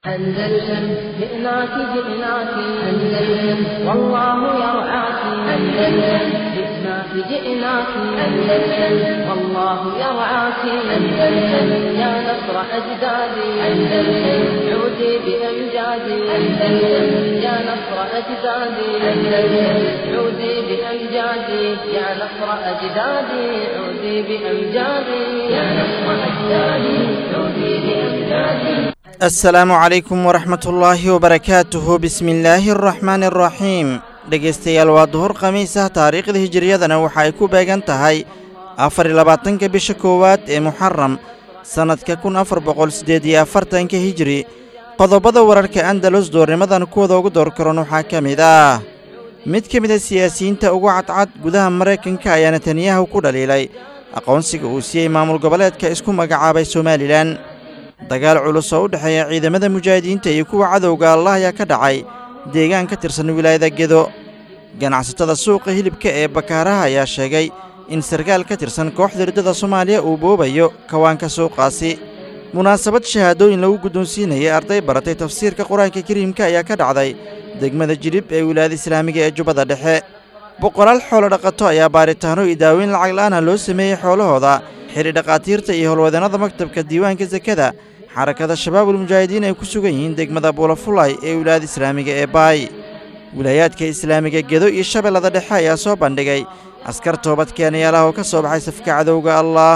أندلسن جئناك جئناك أندلسن والله يرعاك أندلسن جئناك جئناك أندلسن والله يرعاك أندلسن يا نصر أجدادي أندلسن عودي بأمجادي أندلسن يا نصر أجدادي أندلسن عودي بأمجادي يا نصر أجدادي عودي بأمجادي يا نصر أجدادي عودي بأمجادي assalaamu calaykum waraxmatullaahi wabarakaatuhu bismillaahi araxmaani araxiim dhegaystayaal waa duhur khamiis ah taariikhda hijiriyadana waxa ay ku beegan tahay afar iyo labaatanka bisha koowaad ee muxaram sannadka kun afar boqol siddeed iyo afartanka hijiri qodobada wararka andalus doornimadan kuwada ugu door karan waxaa ka mid ah mid ka mid a siyaasiyiinta ugu cadcad gudaha maraykanka ayaa netanyahu ku dhaliilay aqoonsiga uu siiyey maamul goboleedka isku magacaabay somalilan dagaal culus oo u dhexeeya ciidamada mujaahidiinta iyo kuwa cadowga allah ayaa ka dhacay deegaan ka tirsan wilaayada gedo ganacsatada suuqa hilibka ee bakaaraha ayaa sheegay in sarkaal ka tirsan kooxda riddada soomaaliya uu boobayo kawaanka suuqaasi munaasabad shahaadooyin lagu guddoonsiinayay arday baratay tafsiirka qur-aanka kariimka ayaa ka dhacday degmada jidhib ee wilaayada islaamiga ee jubbada dhexe boqolaal xoolo dhaqato ayaa baaritaano iyo daaweyn lacag la'aana loo sameeyey xoolahooda xidhi dhakhaatiirta iyo howlwadannada maktabka diiwaanka sekada xarakada shabaabul mujaahidiin ay ku sugan yihiin degmada buulafulay ee wilaayada islaamiga ee baay wilaayaadka islaamiga gedo iyo shabeellada dhexe ayaa soo bandhigay askar toobad keenayaalaha oo ka soo baxay safka cadowga allah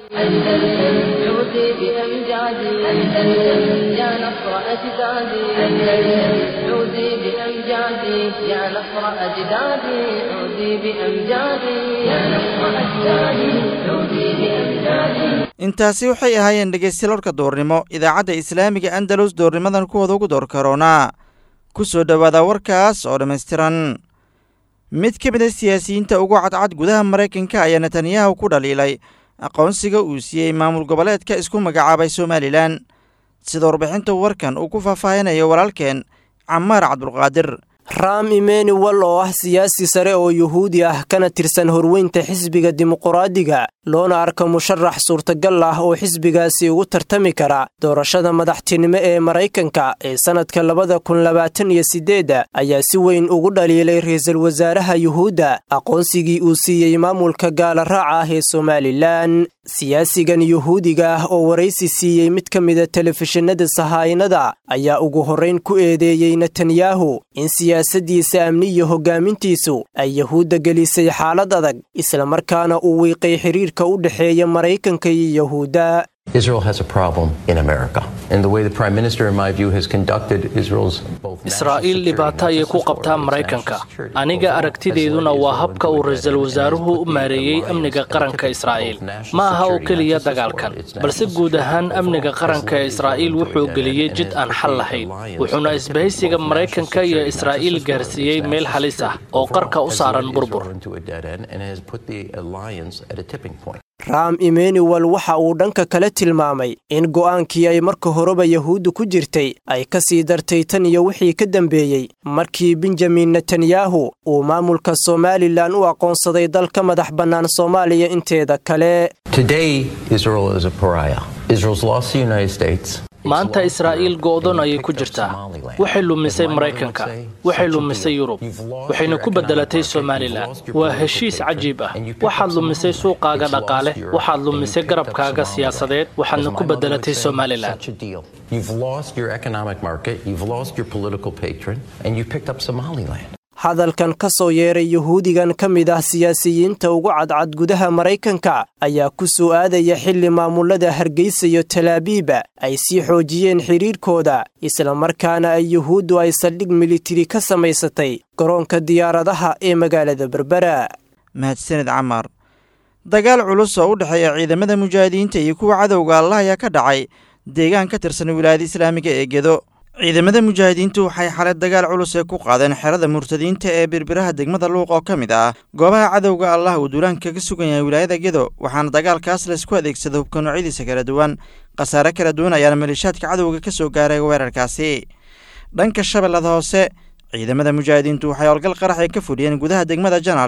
أندلسن عودي بأمجادي أندلسن يا نصر أجدادي أندلسن عودي بأمجادي يا نصر أجدادي عودي بأمجادي يا نصر أجدادي عودي بأمجادي intaasi waxay ahaayeen dhegaystilalka doornimo idaacadda islaamiga andalus doornimadan kuwada ugu door karoonaa ku soo dhowaada warkaas oo dhammaystiran mid ka mid a siyaasiyiinta ugu cadcad gudaha maraykanka ayaa netanyahu ku dhaliilay aqoonsiga uu siiyey maamul goboleedka isku magacaabay somalilan sida warbixinta warkan uu ku faahfaahinayo walaalkeen camaar cabdulqaadir ram emmanuel oo ah siyaasi sare oo yuhuudi ah kana tirsan horweynta xisbiga dimuquraadiga loona arka musharax suurtagal ah oo xisbigaasi ugu tartami kara doorashada madaxtinimo ee maraykanka ee sannadka labada kun labaatan iyo siddeedda ayaa si weyn ugu dhaliilay ra-iisul wasaaraha yuhuudda aqoonsigii uu siiyey maamulka gaala raaca ah ee somalilan siyaasigan yuhuudiga ah oo waraysi siiyey mid ka mida telefishinada sahaayinada ayaa ugu horrayn ku eedeeyey netanyahu in siyaasaddiisa amni iyo hoggaamintiisu ay yuhuudda gelisay xaalad adag islamarkaana uu wiiqay xiriirka u dhexeeya maraykanka iyo yuhuudda israa'iil dhibaato ayay ku qabtaa maraykanka aniga aragtideeduna waa habka uu ra-iisul wasaaruhu u maareeyey amniga qaranka israa'iil ma aha oo keliya dagaalkan balse guud ahaan amniga qaranka ee israa'iil wuxuu geliyey jid aan xal lahayn wuxuuna isbahaysiga maraykanka iyo israa'iil gaarsiiyey meel halis ah oo qarka u saaran burbur ram emmanuel waxa uu dhanka kale tilmaamay in go'aankii ay marka horeba yuhuudda ku jirtay ay ka sii dartay tan iyo wixii ka dambeeyey markii benjamin netanyahu uu maamulka somalilan u aqoonsaday dal ka madax bannaan soomaaliya inteeda kale maanta israa'iil go'don ayay ku jirtaa waxay lumisay maraykanka waxay lumisay yurub waxayna ku beddelatay somalilan waa heshiis cajiib ah waxaad lumisay suuqaaga dhaqaale waxaad lumisay garabkaaga siyaasadeed waxaadna ku beddelatay somalilan hadalkan ka soo yeeray yuhuudigan ka mid ah siyaasiyiinta ugu cadcad gudaha maraykanka ayaa ku soo aadaya xilli maamulada hargeysa iyo talaabiiba ay sii xoojiyeen xidhiirkooda islamarkaana ay yuhuuddu ay saldhig militari ka samaysatay garoonka diyaaradaha ee magaalada berbera mahadsaned camar dagaal culus oo u dhexeeya ciidamada mujaahidiinta iyo kuwa cadowga allah ayaa ka dhacay deegaan ka tirsan wilaayada islaamiga ee gedo ciidamada mujaahidiintu waxay xalay dagaal culus ee ku qaadeen xerada murtadiinta ee birbiraha degmada luuq oo ka mid ah goobaha cadowga allah uu duulaanka ka sugan yahay wilaayada gedo waxaana dagaalkaas laysku adeegsada hubka noocyadiisa kala duwan khasaare kala duwan ayaana maleeshaadka cadowga ka soo gaaray weerarkaasi dhanka shabeellada hoose ciidamada mujaahidiintu waxay howlgal qarax ay ka fudhiyeen gudaha degmada janaale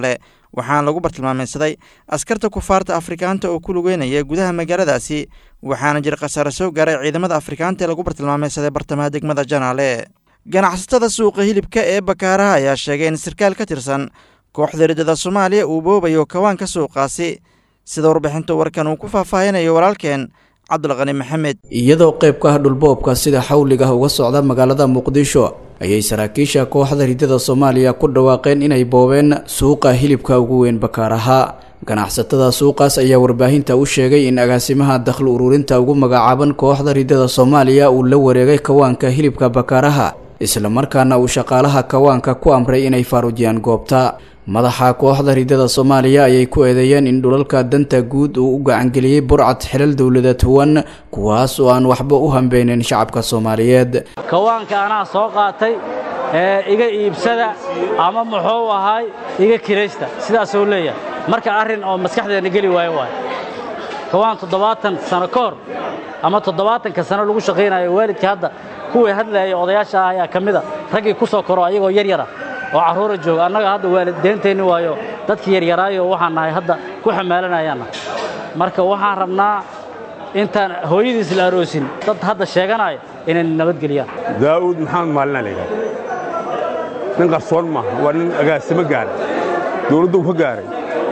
waxaana lagu bartilmaameysaday askarta kufaarta afrikaanta oo ku lugeynaya gudaha magaaladaasi waxaana jira khasaare soo gaaray ciidamada afrikaanta ee lagu bartilmaameysaday bartamaha degmada janaale ganacsatada suuqa hilibka ee bakaaraha ayaa sheegay in sarkaal ka tirsan kooxda riddada soomaaliya uu boobayo kawaanka suuqaasi sida warbixinta warkan uu ku faahfaahinayo walaalkeen cabdulqani maxamed iyadoo qayb ka ah dhulboobka sida xawliga uga socda magaalada muqdisho ayay saraakiisha kooxda riddada soomaaliya ku dhawaaqeen inay boobeen suuqa hilibka ugu weyn bakaaraha ganacsatada suuqaas ayaa warbaahinta u sheegay in agaasimaha dakhli ururinta ugu magacaaban kooxda riddada soomaaliya uu la wareegay kawaanka hilibka bakaaraha islamarkaana uu shaqaalaha kawaanka ku amray inay faaruujiyaan goobta madaxa kooxda riddada soomaaliya ayay ku eedeeyeen in dhulalka danta guud uu u gacangeliyey burcad xilal dowladeed huwan kuwaas oo aan waxba u hambeynin shacabka soomaaliyeed kawaanka anaa soo qaatay ee iga iibsada ama muxuu ahaay iga kiraysta sidaasuu leeyahay marka arrin oo maskaxdeena geli waayo waay kawaan toddobaatan sano ka hor ama toddobaatanka sano lagu shaqaynayo waalidka hadda kuwii hadlaaya odayaasha ah ayaa ka mida raggii ku soo koro ayagoo yar yara oo carruura jooga annaga hadda waalideenteenni waayo dadkii yaryaraayo waxaan nahay hadda ku xamaalanayaanna marka waxaan rabnaa intaan hooyadiis la aroosin dad hadda sheeganaya inay nabadgeliyaan daa'uud maxamed maalina la yidhahda nin qarsoon maaha waa nin agaasimo gaaray dowladdu ka gaaray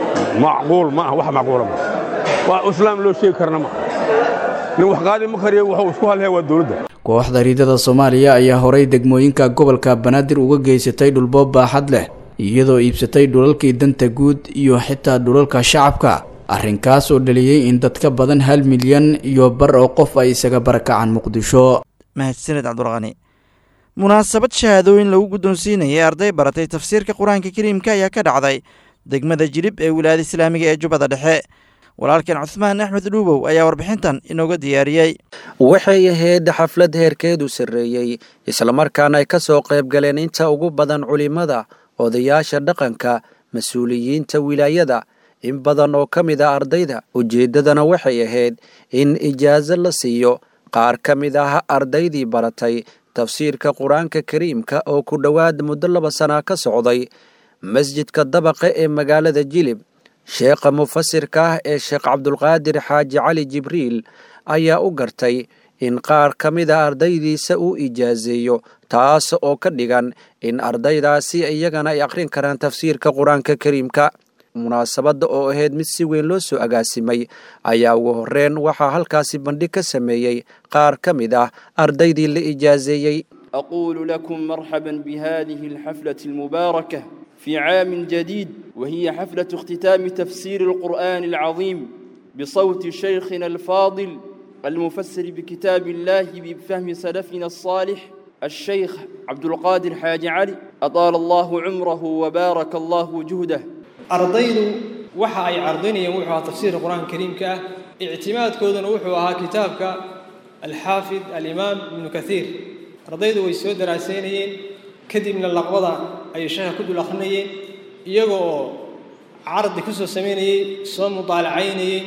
macquul ma aha wax macquula ma waa islaam loo sheegi karna ma nin wax qaadi ma kariyo wuxuu isku halhaya waa dowladda kooxda riddada soomaaliya ayaa horay degmooyinka gobolka banaadir uga geysatay dhulboob baaxad leh iyadoo iibsatay dhulalkii danta guud iyo xitaa dhulalka shacabka arrinkaas oo dhaliyey in dad ka badan hal milyan iyo bar oo qof ay isaga barakacaan muqdisho mahadsaned cabdulqani munaasabad shahaadooyin lagu guddoonsiinayay arday baratay tafsiirka qur-aanka kariimka ayaa ka dhacday degmada jilib ee wilaayada islaamiga ee jubbada dhexe walaalkeen cuhmaan axmed dhuubow ayaa warbixintan inooga diyaariyey waxay ahayd xaflad heerkeedu sarreeyey islamarkaana ay ka soo qayb galeen inta ugu badan culimmada odayaasha dhaqanka mas-uuliyiinta wilaayada in badan oo ka mid a ardayda ujeeddadana waxay ahayd in ijaaso la siiyo qaar ka mid ah ardaydii baratay tafsiirka qur-aanka kariimka oo ku dhowaad muddo laba sana ka socday masjidka dabaqa ee magaalada jilib sheekha mufasirka ah ee sheekh cabdulqaadir xaaji cali jibriil ayaa u gartay in qaar ka mid a ardaydiisa uu ijaaseeyo taas oo ka dhigan in ardaydaasi iyagana ay akhrin karaan tafsiirka qur-aanka kariimka munaasabadda oo ahayd mid si weyn loo soo agaasimay ayaa ugu horreyn waxaa halkaasi bandhig ka sameeyey qaar ka mid ah ardaydii la ijaaseeyey أقول لكم مرحبا بهذه الحفلة المباركة في عام جديد وهي حفلة اختتام تفسير القرآن العظيم بصوت شيخنا الفاضل المفسر بكتاب الله بفهم سلفنا الصالح الشيخ عبد القادر حاج علي أطال الله عمره وبارك الله جهده ardaydu waxa ay cardinayeen wuxuu ahaa tafsiirka qur-aanka kariimka ah ictimaadkooduna wuxuu ahaa kitaabka alxaafid alimaam ibnu kathiir ardaydu way soo daraaseynayeen kadibna laqbada ayay sheekha ku dul akhrinayeen iyaga oo cardi ku soo samaynayey soo mudaalacaynayey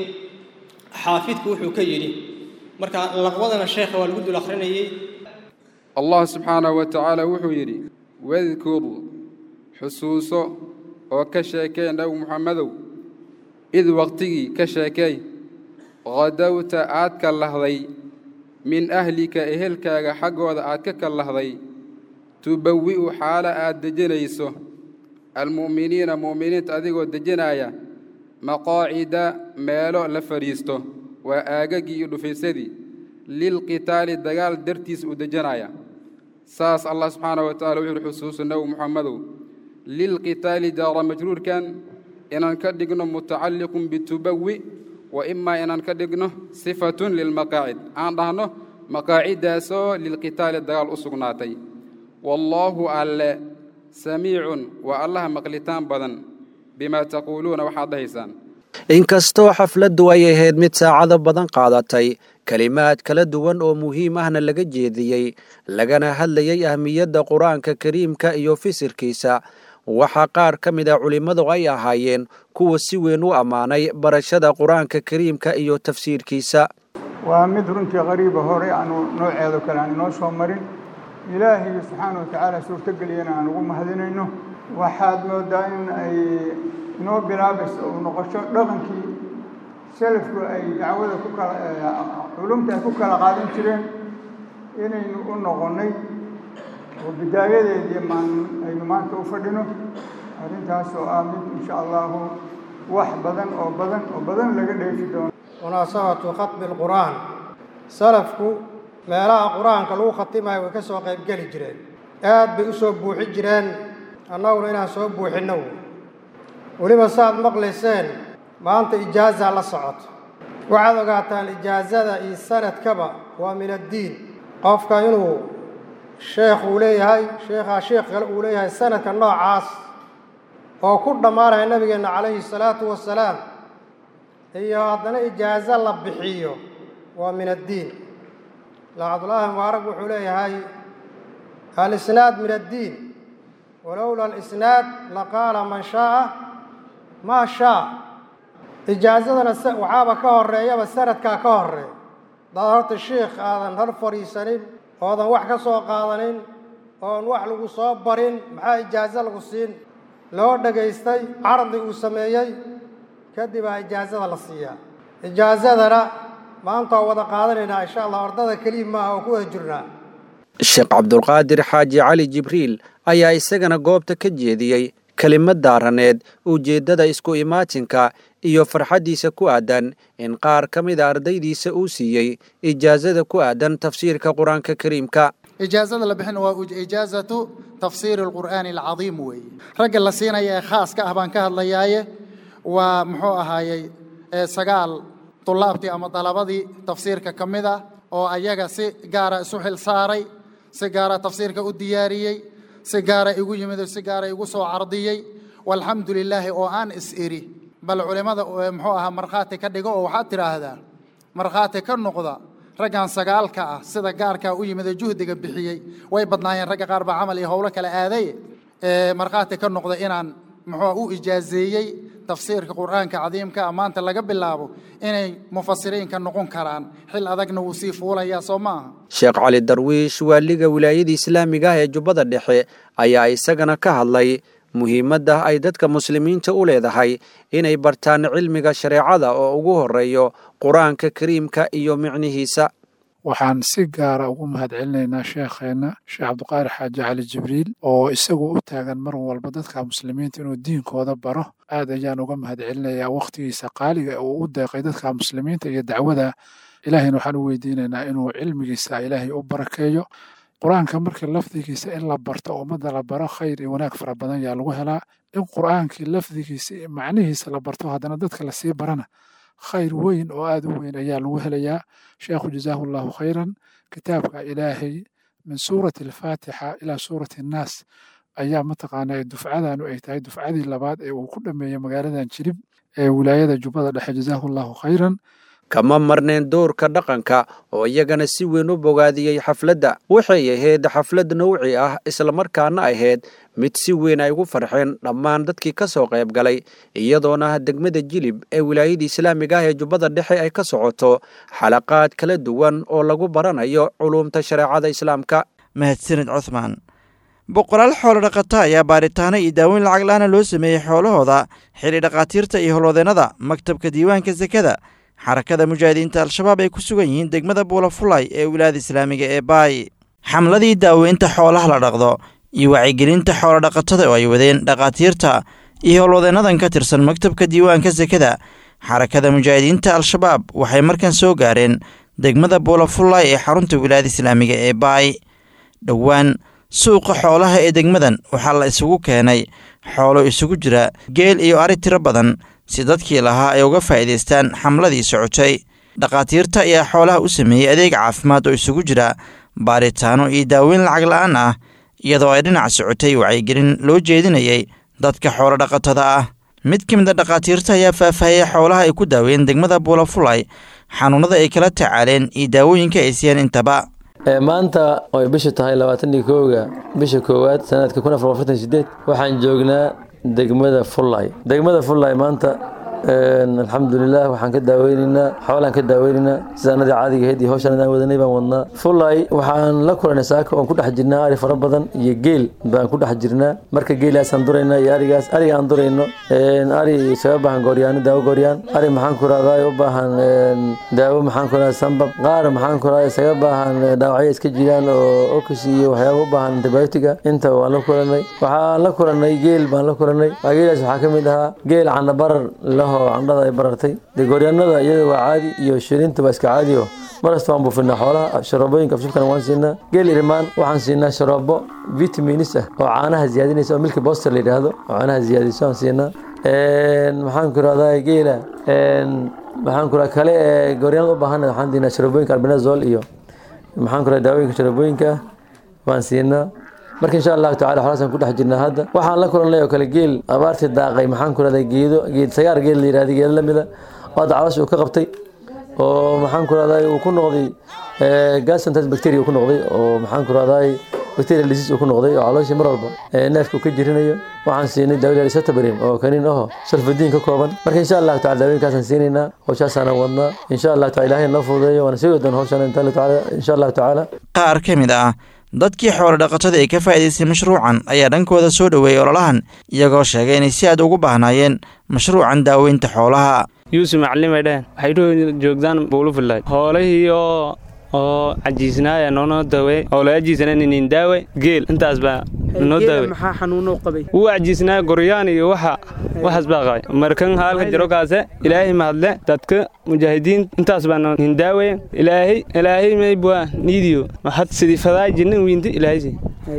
xaafidku wuxuu ka yidhi marka laqbadana sheekha waa lagu dul akhrinayey allah subxaanahu wa tacaala wuxuu yidhi wadkur xusuuso oo ka sheekee nabi muxammedow id waqtigii ka sheekey qadowta aad ka lahday min ahlika ehelkaaga xaggooda aad ka kallahday tubawi'u xaalo aad dejinayso almu'miniina mu'miniinta adigoo dejinaya maqaacida meelo la fadhiisto waa aagagii iyo dhufaysadii lilqitaali dagaal dartiis uu dejinaya saas allah subxaanahu wa tacala wuxuu uhi xusuusu nabi muxammedow lilqitaali jaara majruurkan inaan ka dhigno mutacalliqun bitubawi wa imaa inaan ka dhigno sifatun lilmaqaacid aan dhahno maqaaciddaasoo lilqitaali dagaal u sugnaatay wallaahu alle samiicun waa allaha maqlitaan badan bimaa taquuluuna waxaad dhahaysaan inkastoo xafladdu ay ahayd mid saacado badan qaadatay kelimaad kala duwan oo muhiim ahna laga jeediyey lagana hadlayay ahmiyadda qur-aanka kariimka iyo fisirkiisa waxaa qaar ka mid a culimmadu ay ahaayeen kuwa si weyn u ammaanay barashada qur-aanka kariimka iyo tafsiirkiisa waa mid runtii qariiba hore aanu nooceedo kale aan inoo soo marin ilaahay subxaana wa tacaala suurtogeliyana aan ugu mahadinayno waxaad mooddaa in ay inoo bilaabayso uu noqosho dhaqankii salafku ay dacwada ku kala culumta ay ku kala qaadan jireen inaynu u noqonnay oo bidaayadeedii maan aynu maanta u fadhino arrintaas oo ah mid insha allahu wax badan oo badan oo badan laga dheefi doono munaasabatu khatmi alqur'aan salafku meelaha qur-aanka lagu khatimayo way ka soo qaybgeli jireen aad bay u soo buuxi jireen annaguna inaan soo buuxinno weliba saaad maqlayseen maanta ijaazaa la socoto waxaad ogaataan ijaazada iyo sanadkaba waa min addiin qofka inuu sheekh uu leeyahay sheekhaa sheekh kale uu leeyahay sanadka noocaas oo ku dhammaanaya nabigeenna calayhi salaatu wasalaam iyo haddana ijaazo la bixiyo waa min addiin la cabdullaahi mubaarak wuxuu leeyahay alisnaad min addiin walowla alisnaad laqaala man shaaa maa shaa ijaazadana waxaaba ka horeeyaba sanadkaa ka horeeya hadaad horta sheikh aadan hor fadhiisanin oodan wax ka soo qaadanin oon wax lagu soo barin maxaa ijaazo lagu siin loo dhagaystay cardi uu sameeyey kadib aa ijaazada la siiyaa ijaazadana maanta waa wada qaadanaynaa insha allah ordada keliya maaha oo ku wada jirnaa sheekh cabdulqaadir xaaji cali jibriil ayaa isagana goobta ka jeediyey kelimad daaraneed ujeeddada isku imaatinka iyo farxaddiisa ku aadan in qaar ka mida ardaydiisa uu siiyey ijaazada ku aadan tafsiirka qur-aanka kariimka ijaazada la bixin waa ijaazatu tafsiiri alqur'aani alcadiim weeye ragga la siinaya ee khaaska ah baan ka hadlayaaye waa muxuu ahaayey sagaal tulaabtii ama dalabadii tafsiirka ka mid ah oo ayaga si gaara isu xil saaray si gaara tafsiirka u diyaariyey si gaara igu yimid oo si gaara igu soo cardiyey walxamdu lilaahi oo aan is iri bal culimmada muxuu ahaa markhaati ka dhigo oo waxaad tidhaahdaa markhaati ka noqda raggan sagaalka ah sida gaarkaa u yimid ee juhdiga bixiyey way badnaayeen ragga qaar baa camal iyo howlo kale aaday markhaati ka noqda inaan muxuu u ijaazeeyey tafsiirka qur'aanka cadiimka ah maanta laga bilaabo inay mufasiriinka noqon karaan xil adagna wuu sii fuulayaa soo maaha sheekh cali darwiish waaliga wilaayada islaamiga ah ee jubbada dhexe ayaa isagana ka hadlay muhiimadda ay dadka muslimiinta u leedahay inay bartaan cilmiga shareecada oo ugu horeeyo qur-aanka kariimka iyo micnihiisa waxaan si gaara ugu mahadcelinaynaa sheekheenna sheekh cabdiqaadir xaaji cali jibriil oo isagu u taagan mar walba dadka muslimiinta inuu diinkooda baro aad ayaan uga mahadcelinayaa wakhtigiisa qaaliga uu u deeqay dadka muslimiinta iyo dacwada ilaahayna waxaan u weydiinaynaa inuu cilmigiisa ilaahay u barakeeyo qur-aanka markii lafdigiisa in la barto ummadda la baro khayr iyo wanaag fara badan yaa lagu helaa in qur-aankii lafdigiisa iyo macnihiisa la barto haddana dadka lasii barana khayr weyn oo aad u weyn ayaa lagu helayaa sheekhu jazaahu allahu khayran kitaabka ilaahay min suurati alfaatixa ilaa suurati annaas ayaa mataqaanaa dufcadanu ay tahay dufcadii labaad ee uu ku dhameeyey magaaladan jirib ee wilaayada jubbada dhexe jazaahu allahu khayran kama marneen doorka dhaqanka oo iyagana si weyn u bogaadiyey xafladda waxay ahayd xaflad nawci ah islamarkaana ahayd mid si weyn ay ugu farxeen dhammaan dadkii ka soo qayb galay iyadoona degmada jilib ee wilaayada islaamiga ah ee jubbada dhexe ay ka socoto xalaqaad kala duwan oo lagu baranayo culuumta shareecada islaamka mahadsanid cuthmaan boqolaal xoolo dhaqata ayaa baaritaano iyo daaweyn lacag la-aana loo sameeyey xoolahooda xili dhakhaatiirta iyo howlwadeennada maktabka diiwaanka sekada xarakada mujaahidiinta al-shabaab ay ku sugan yihiin degmada buulafulay ee wilaayada islaamiga ee baay xamladii daaweynta xoolaha la dhaqdo iyo wacyigelinta xoolodhaqatada oo ay wadeen dhakhaatiirta iyo howlwadeennadan ka tirsan maktabka diiwaanka sekada xarakada mujaahidiinta al-shabaab waxay markan soo gaareen degmada buulafulay ee xarunta wilaayada islaamiga ee baay dhowaan suuqa xoolaha ee degmadan waxaa la isugu keenay xoolo isugu jira geel iyo ari tiro badan si dadkii lahaa ay uga faa'iidaystaan xamladii socotay dhakhaatiirta ayaa xoolaha u sameeyey adeeg caafimaad oo isugu jira baaritaano iyo daaweyn lacag la'aan ah iyadoo ay dhinac socotay wacyigelin loo jeedinayay dadka xoolo dhaqatada ah mid ka mid a dhakhaatiirta ayaa faahfaahiyey xoolaha ay ku daaweyn degmada buulafulay xanuunada ay kala tacaaleen iyo daawooyinka ay siiyeen intaba maanta oy bishu tahay labaatanii kooga bisha koowaad sanadka kun afar afartan sideed waxaan joognaa degmada fullay degmada fullay maanta alxamdulilah waxaan ka daaweynaynaa xoolaan ka daaweynaynaa sidaanadii caadiga ahayd iyo hawshaan aan wadanay baan wadnaa fulay waxaan la kulanay saaka oon ku dhex jirnaa ari fara badan iyo geel baan ku dhex jirnaa marka geelaasaan duraynaa iyo arigaas ariga aan durayno ari isaga baahan gooryaano daawo gooryaan ari maxaan ku rahdaa u baahan daawo maxaan ku rahdaa sambab qaar maxaan ku rahdaa isaga baahan dhaawacyo iska jiraan oo okis iyo waxyaaba u baahan antibiotiga inta waan la kulanay waxaan la kulanay geel baan la kulanay geelaas waxaa ka mid ahaa geel candha barar laho candhada ay barartay dee gooryaanada iyada waa caadi iyo shilinta waa iska caadi oo markasta waan buufinaa xoolaha sharoobooyinka afshubkana waan siinaa geel irimaan waxaan siinaa sharoobo vitaminis ah oo caanaha ziyaadinaysa oo milki boster la yidhaahdo oo caanaha ziyaadiso aan siinaa maxaan ku rahdaa geela maxaan ku rahdaa kale ee gooryaanada u baahan waxaan siinaa sharoobooyinka albinazol iyo maxaan ku rahdaa daawooyinka sharoobooyinka ah waan siinaa marka insha allahu tacala xolaasaan ku dhex jirnaa hadda waxaan la kulannay oo kale geel abaartii daaqay maxaan ku rahdaa geedo geed sagaar geel la yidhahda geedo la mida oo hadda caloosha uu ka qabtay oo maxaan ku rahdaa uu ku noqday gasantras bacteria uu ku noqday oo maxaan ku rahdaa bacterial disease uu ku noqday oo calooshii mar walba neefka uu ka jirinayo waxaan siinay daawada lisatabarim oo kaniin aho sulfadiin ka kooban marka insha allahu tacala daawooyinkaasaan siinaynaa hawshaasaan wadnaa insha allahu tacala ilaahay noo fududeeyo waana sii wadan hawshaan insha allahu tacaala qaar ka mid ah dadkii xoolo dhaqatada ee ka faa'iidaystay mashruucan ayaa dhankooda soo dhoweeyey ololahan iyagoo sheegay inay si aad ugu baahnaayeen mashruucan daaweynta xoolaha yuusuf macallimay dhaheen waxay dhuu joogdaan buulufilay hoolihii oo oo cajiisnaaya noonoo daawey oo la ajiisana nin daawe geel intaas baa noo daawe maxaa xanuuno qabay wuu cajiisnaaya goryaan iyo waxa waxaas baa qabay markan haalka jiro kaase ilaahay mahadle dadka mujaahidiin intaas baa nin daawe ilaahay ilaahay maybwa niidiyo had sidii fadaa jinnin wiinti ilaahaysi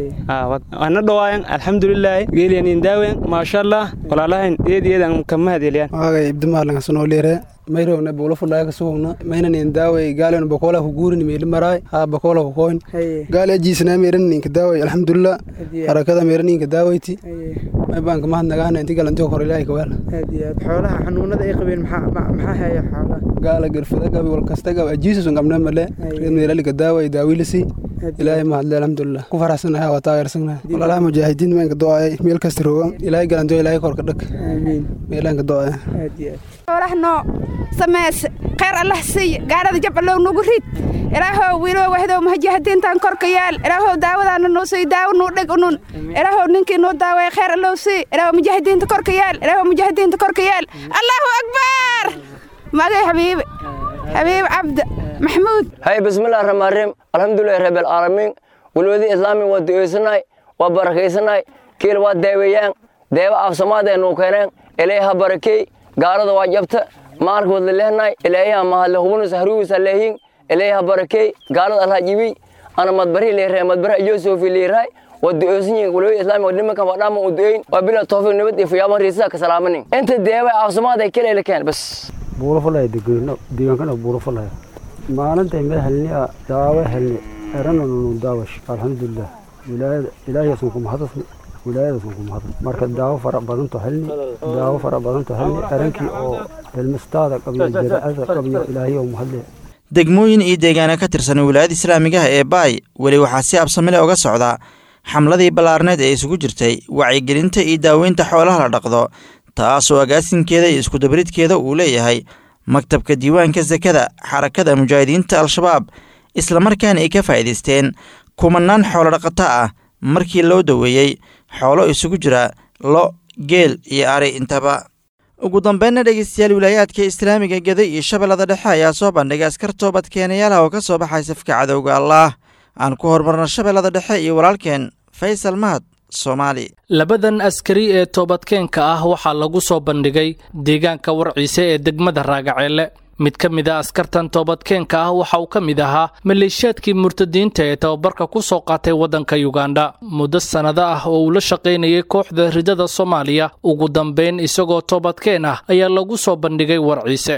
ana dhawaayan alxamdulilaahi geeliya nin daawen maasha allah walaalahayn eed eedan kama hadeeliyaan waagay ibdimaalangasanoolire mayrowna buulafulaya kasugowna maynanin daaway gaalen bakola ku guurin meeli maraay ha bakola ku koyn gaali ajiisna meeran ninka daaway alxamdulillah harakada meeran ninka daawayti may baan kama hadnagaana inti galanti kor ilaahay ka weel xoolaha xanuunada ay qabeen maxaa haya xoolaha gaala garfada gabi wal kasta gab ajiisus ngamna male reed meelali ka daaway daawilisi ilaahay ma hadle alxamdulillah ku faraxsanahay waa taageersanahay walaalaha mujaahidiin maanka do'aya meel kasta roogan ilaahay galanto ilaahay korka dhag meelaanka do'aya xoolahno samees khayr allah siiy gaarada jabalow nagu rid ilaahow wiiloo wahdow mujaahidiintan korka yaal ilaahow daawadaana noo sii daawo nuu dheg unun ilaahow ninkii noo daawaya khayr allow sii ilaahow mujaahidiinta korka yaal ilaahow mujaahidiinta korka yaal allahu akbar magay xabiibi حبيب عبد محمود هاي بسم الله الرحمن الرحيم الحمد لله رب العالمين ولودي إسلامي وديوسناي وبركيسناي كيل وداويان داوا أفسماد إنه كان إليها بركي قارد واجبت مارك ودلهناي إليها ما هلهون سهرو سلهين إليها بركي قارد الله جيبي أنا مدبري ليرة مدبر يوسف ليرة وديوسني ولودي إسلامي ودلما كان فدام ودين وبلا توفيق نبت في يوم ريسا كسلامني أنت داوا أفسماد كيل اللي كان بس buurafalaya degeeno deegaankana buurafalaya maalintay meel helni daawo helni erananu daawash alxamdulilah wilaayada ilaahiyaasan ku mahadasni wilaayadaasan ku mahadasni marka daawo fara badanto helni daawo fara badanto helni erankii oo helmistaada qabiyo jaraacada qabiyo ilaahiyo mahadle degmooyin iyo deegaano ka tirsan wilaayada islaamigaha ee baay weli waxaa si absamile uga socda xamladii ballaarneed ee isugu jirtay wacyigelinta iyo daaweynta xoolaha la dhaqdo taasoo agaasinkeeda iyo iskudabaridkeeda uu leeyahay maktabka diiwaanka sakada xarakada mujaahidiinta al-shabaab islamarkaana ay ka faa'iidaysteen kumanaan xoolo dhaqato ah markii loo daweeyey xoolo isugu jira lo geel iyo ari intaba ugu dambeynna dhegeystayaal wilaayaadka islaamiga geda iyo shabeellada dhexe ayaa soo bandhigay askar toobad keenayaalaha oo ka soo baxay safka cadowga allaah aan ku horumarno shabeellada dhexe iyo walaalkeen faysal mahad soomaali labadan askari ee toobadkeenka ah waxaa lagu soo bandhigay deegaanka warciise ee degmada raagaceelle mid ka mid a askartan toobadkeenka ah waxa uu ka mid ahaa maleeshiyaadkii murtadiinta ee tababarka ku soo qaatay waddanka yugandha muddo sannado ah oo uu la shaqaynayay kooxda ridada soomaaliya ugu dambayn isagoo toobadkeen ah ayaa lagu soo bandhigay warciise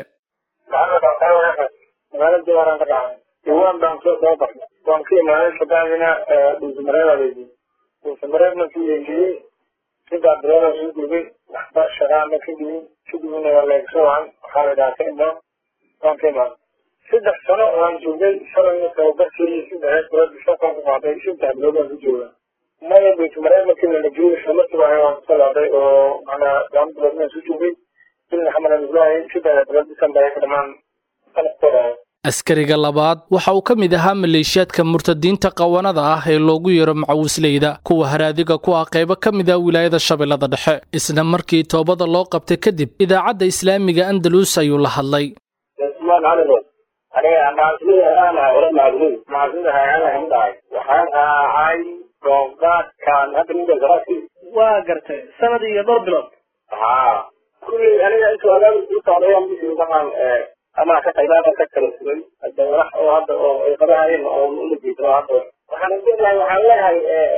mareykanka yeeliyey sidaa bilood soo gubay waxba shaqaana ka dhigin kadibna waa lagasoo wacan waxaa la dhaha ka imaan waan ka imaan saddex sano waan joogay shalayna tababarkii saddex bilood bishakaan ku qaaday saddex bilood waan ku joogaa maya bayt mareykanka lala joogay shamarkiiba waan kusoo laaday oo macnaa laba bilood waan soo joogay kulli xamalan ibrahim shida bilood december ay ka dhamaan sanadkooda askariga labaad waxa uu ka mid ahaa maleeshiyaadka murtadiinta qawanada ah ee loogu yeero macawisleyda kuwa haraadiga ku ah qaybo ka mid ah wilaayada shabeellada dhexe isla markii toobada loo qabtay kadib idaacadda islaamiga andalus ayuu la hadlay aniga macasilida aan ahay ore macasilida macasilida hayaan ahay dhahay waxaan ahay doogaadkan hadda ninka garasi waa gartay sanad iyo dhowr bilood haa kulli aniga intuu agaan u socdayaan bisi dhaqan ama ka qaybaada ka kala sugay hadda walax oo hadda oo ay qabahayeen oo uma jeedo hadda waxaan leeyahay waxaan leeyahay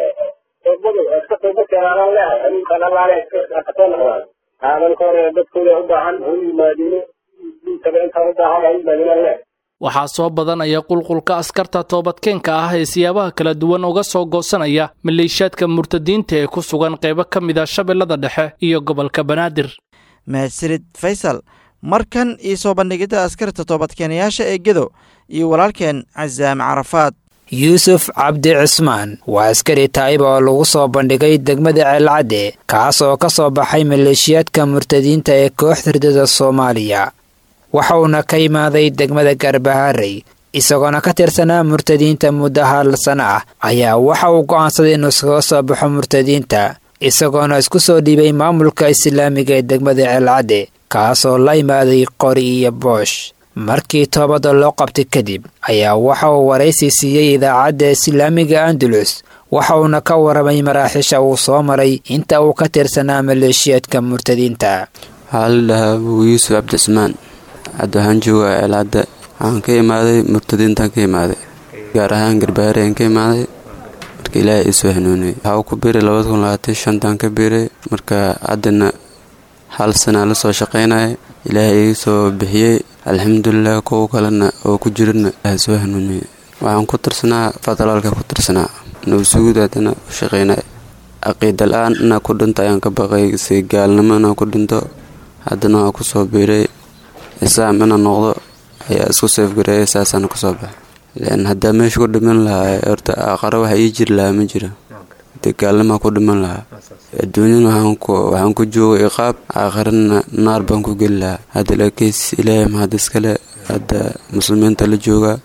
toobadu iska tooba keenaan leeyahay adinkan allaale iska soo noqdaan aadanka hore dadkooda u baahan u yimaadino diintaba intaan u baahan u yimaadinaan leeyahay waxaa soo badanaya qulqulka askarta toobadkeenka ah ee siyaabaha kala duwan uga soo goosanaya maleeshiyaadka murtadiinta ee ku sugan qaybo ka mid ah shabeellada dhexe iyo gobolka banaadir mahadsanid faysal markan iyo soo bandhigidda askarta toobadkeenayaasha ee gedo iyo walaalkeen casaame carafaad yuusuf cabdi cismaan waa askari taa'ib oo lagu soo bandhigay degmada ceelcadde kaas oo ka soo baxay maleeshiyaadka murtadiinta ee kooxda ridada soomaaliya waxa uuna ka imaaday degmada garbaharey isagoona ka tirsanaa murtadiinta muddo hal sano ah ayaa waxa uu go'aansaday inuu iskaga soo baxo murtadiinta isagoona isku soo dhiibay maamulka islaamiga ee degmada ceelcadde kaasoo la imaaday qori iyo boosh markii toobada loo qabtay kadib ayaa waxa uu waraysi siiyey idaacadda islaamiga andalus waxa uuna ka waramay maraaxiisha uu soo maray inta uu ka tirsanaa maleeshiyaadka murtadiinta waxaa la dhahaa abuu yuusuf cabdicismaan hadda waxaan joogaa ceelcadda waxaan ka imaaday murtadiintaan ka imaaday gaar ahaan garbaare aan ka imaaday marka ilaahay iisoo hanuuniyey waxaa ku biiray labada kun labaatan shantaan ka biiray marka haddana hal sanaa la soo shaqaynaya ilaahay ii soo bixiyey alxamdulilah kuwa kalena oo ku jirana ilaahay soo hanuuniyey waxaan ku tirsanaa federaalka ku tirsanaa nabasuguud haddana u shaqaynaya caqiida la-aan inaa ku dhinto ayaan ka baqay si gaalnimo inaa ku dhinto haddana waa kusoo biiray islaam inaan noqdo ayaa isku seefgareeya saasaana kusoo baxay lan haddaa meesha ku dhiman lahaa horta aqaro waxa ii jiri lahaa ma jira hadee gaalnimaa ku dhiman lahaa adduunyana waxaan ku joogay iqaab aakharana naar baan ku geli lahaa hadda laakiis ilaahay mahad iskale hadda muslimiinta la joogaa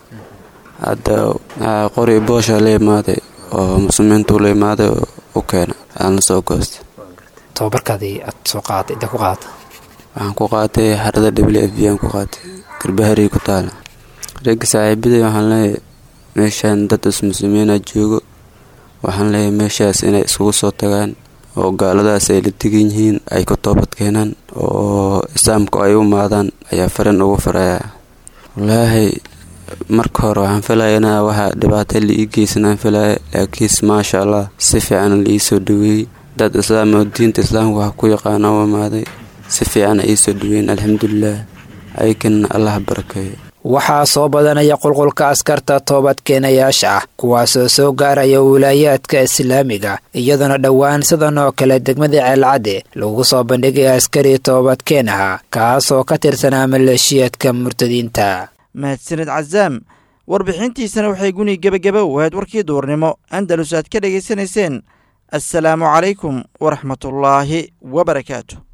hadda qori boosha la imaaday oo muslimiintu la imaaday oo u keena aan la soo goostay tababarkaadii aad soo qaaday inta ku qaadata waxaan ku qaatay xarada w f b aan ku qaatay garbaharii ku taala ragga saaxiibaday waxaan leeyahay meeshaan dad ismuslimiina joogo waxaan leeyahay meeshaas inay iskugu soo tagaan oo gaaladaas ay la degan yihiin ay ku toobad keenaan oo islaamku ay u maadaan ayaa farin ugu farayaa wallaahi marka hore waxaan filaya inaa waxaa dhibaata la ii geysanaan filaya laakiinse maasha allah si fiican la ii soo dhaweeyey dad islaam oo diinta islaamka wax ku yaqaana u imaaday si fiicana ii soo dhaweyn alxamdulilah ayakana allah barakeeyo waxaa soo badanaya qulqulka askarta toobadkeenayaasha ah kuwaasoo soo gaaraya wilaayaadka islaamiga iyadoona dhowaan sidan oo kale degmada ceelcadde lagu soo bandhigay askari toobadkeen ahaa kaasoo ka tirsanaa maleeshiyaadka murtadiinta mahadsanid casaam warbixintiisana waxay guni gebageba u ahayd warkii duurnimo andalus aad ka dhegaysanayseen assalaamu calaykum waraxmatullaahi wabarakaatu